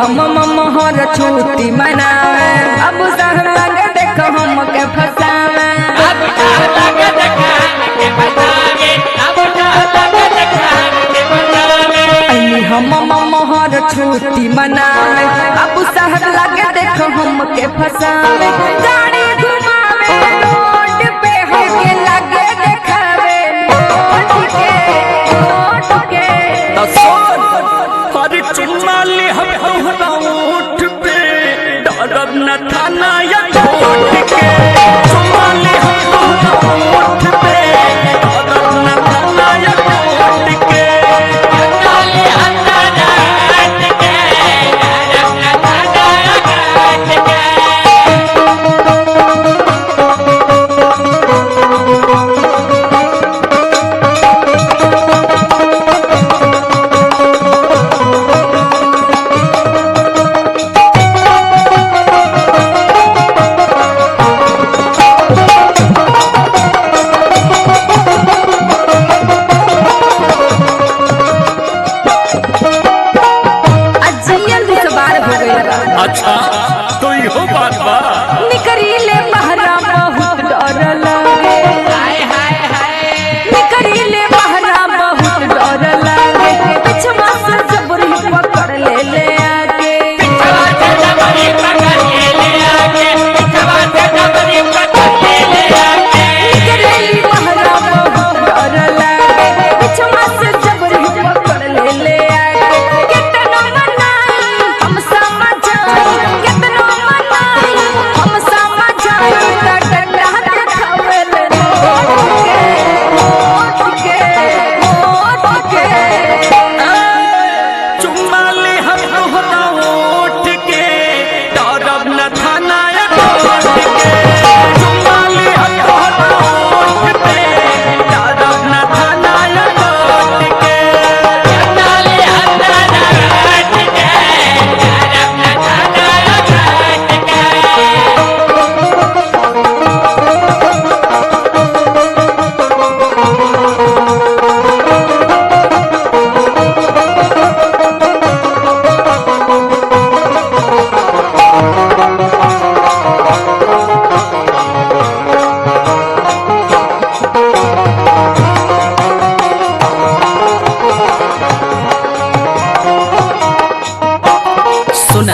हम मोहर छुट्टी मनावे अब सह लगे देख हम के फसावे अली हम मोहर छुट्टी मनावे अब सह लगे देख हम के फसावे गाड़ी घुमावे रोड पे हमके लगे देखावे नोट के नोट के अरे चुम्मा ले हम तोहरा ओठ पे डरब न थाना या कोर्ट के चुम्मा ले हम तोहरा ओठ पे डरब न थाना या कोर्ट के अजियन दुसबार हो गई बा अच्छा तो इहो बात बा निकरीले बहरा बहुत डर लगे निकरीले बहरा बहुत डर लगे पिछवा से जबरी पकड़ ले ले आके निकरीले बहरा बहुत डर लगे पिछवा से जबरी पकड़ ले ले आके कितना मनाई हम समझाई कितना मनाई हम समझाई डंडा देखावे ले नोट के नोट के चुम्मा ले हम तोहरा ओठ के डरब न थाना या कोर्ट के चुम्मा ले हम तोहरा ओठ पे डरब न थाना या कोर्ट के सुना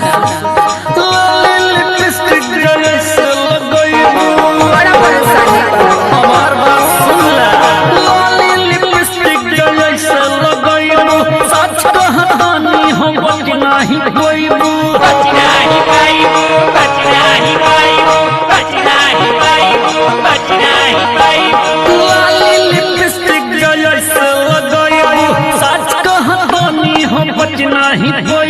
लिपस्टिक जैसे लगइबू बड़ा परेशानी बा हमार बात सुन ला लाली लिपस्टिक जैसे लगइबू सच कहानी हम बच नाही होइबू लाली लिपस्टिक जैसे लगइबू सच कहानी हम बच नाही होइबू